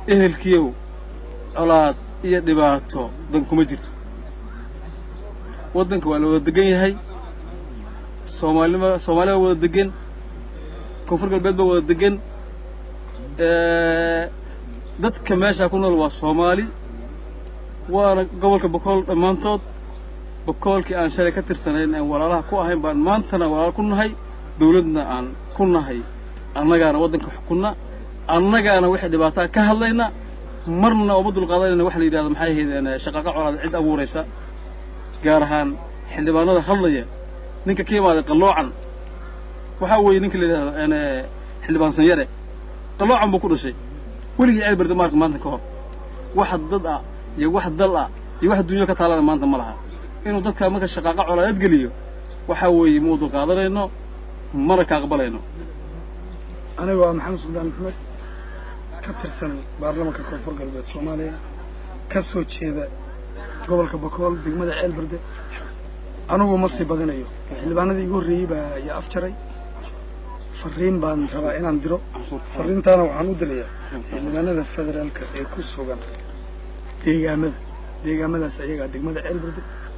ehelkiyow colaad iyo dhibaato dan kuma jirto waddanka waa la wada degan yahay soomaalima soomaaliya waa wada degan koonfur galbeed baa wada degan dadka meeshaa ku nool waa soomaali waana gobolka bokool dhammaantood bokoolkii aan shalay ka tirsanayn aan walaalaha ku ahayn baan maantana walaalo ku nahay dawladna aan ku nahay annagaana waddanka xukunna annagaana wixii dhibaataa ka hadlayna marna uma dulqaadanayna waxa la yidhahda maxay ahaydeen shaqaaqa colaada cid abuuraysa gaar ahaan xildhibaanada hadlaya ninka ka yimaaday qalloocan waxaa weeye ninka la yidhahdo xildhibaan sanyare qalloocan buu ku dhashay weligii ceel barda maarka maanta ka hor wax dad ah iyo wax dal ah iyo wax dunyo ka taalana maanta ma laha inuu dadka marka shaqaaqa colaadad geliyo waxaa weeye muu dulqaadanayno mana ka aqbalayno aniga waa maxamed suldaan maxamed ka tirsan baarlamanka koonfur galbeed soomaaliya ka soo jeeda gobolka bakool degmada ceel berde anigu ma sii badinayo xildhibaanadii igu horreeyey baa yaa afjaray fariin baan rabaa inaan diro fariintaana waxaan u dilayaa xildhibaanada federaalka ee ku sugan deegaamada deegaamadaas ayagaa degmada ceel berde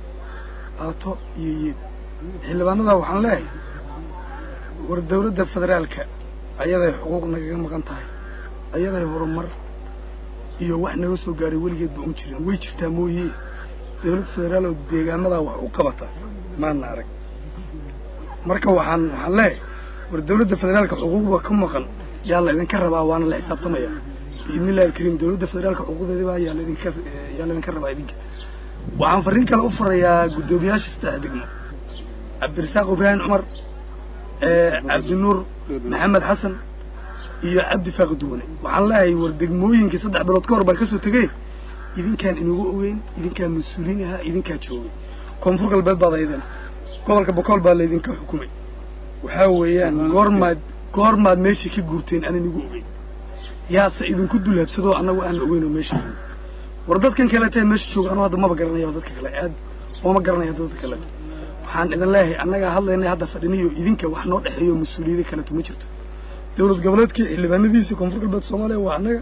aato iyo yeed xildhibaanadaa waxaan leeyahay war dawladda federaalka ayaday xuquuq nagaga maqan tahay ayaday horumar iyo wax naga soo gaaray weligeed ba un jirin way jirtaa mooye dawlad federaal oo deegaamadaa wax u qabata maana arag marka waxaan waxaan leeyahay war dawladda federaalka xuquuqda ka maqan yaa la idinka rabaa waana la xisaabtamaya biidni illahi alkariim dawladda federaalka xuquuqdeedaba yaa laidinka yaa laydinka rabaa idinka waxaan fariin kale u farayaa guddoomiyaasha saddex degmo cabdirasaaq ibraahim cumar cabdinuur maxamed xasan iyo cabdi faaqi duwane waxaan leeyahay war degmooyinkii saddex bilood ka hor baan kasoo tegey idinkaan inugu ogeyn idinkaa mas-uuliin ahaa idinkaa joogay koonfur galbeed baad aydeen gobolka bokool baa laydinka xukumay waxaa weeyaan goormaad goormaad meeshii ka guurteen aan inigu ogeyn yaase idinku dulhabsadoo annagu aan ogeynoo meesha war dadkan kaleeta meesha jooga anu hadda maba garanaya dadka kale aad ooma garanaya dadka kaleeto waxaan idin leeyahay annagaa hadlaynay hadda fadhiniyo idinka wax noo dhexeeyo mas-uuliyada kaleeto ma jirto dawlad goboleedkii xildhibaanadiisa koonfur galbeed soomaaliya waa annaga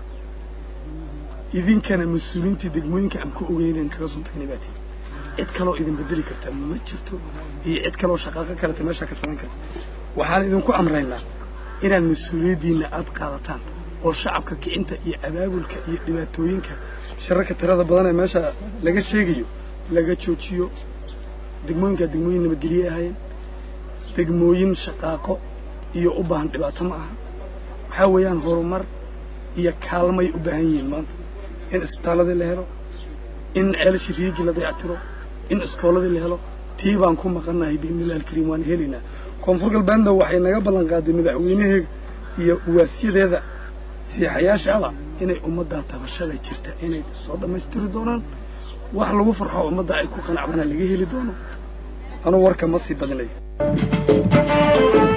idinkana mas-uuliyiintii degmooyinka aan ku ogeynen kaga soo tagnay baa tihi cid kaloo idin bedeli karta ma jirto iyo cid kaloo shaqaaqo kaleta meeshaa ka samayn karta waxaan idinku amraynaa inaad mas-uuliyaddiinna aad qaadataan oo shacabka kicinta iyo abaabulka iyo dhibaatooyinka shararka tirada badan ee meesha laga sheegayo laga joojiyo degmooyinkaa degmooyin nabadgelye ahaayeen degmooyin shaqaaqo iyo u baahan dhibaato ma aha waxaa weeyaan horumar iyo kaalmay u baahan yihiin maanta in isbitaalladii la helo in ceelashii riigii la dayactiro in iskooladii la helo tii baan ku maqannahay biidnillahi alkariim waan helaynaa koonfur galbeedna waxay naga ballan qaaday madaxweynaheega iyo uwaasyadeeda siixayaashaaba inay ummaddaa tabashada jirta inay soo dhammaystiri doonaan wax lagu farxo ummadda ay ku qanacdana laga heli doono anuu warka ma sii badinayo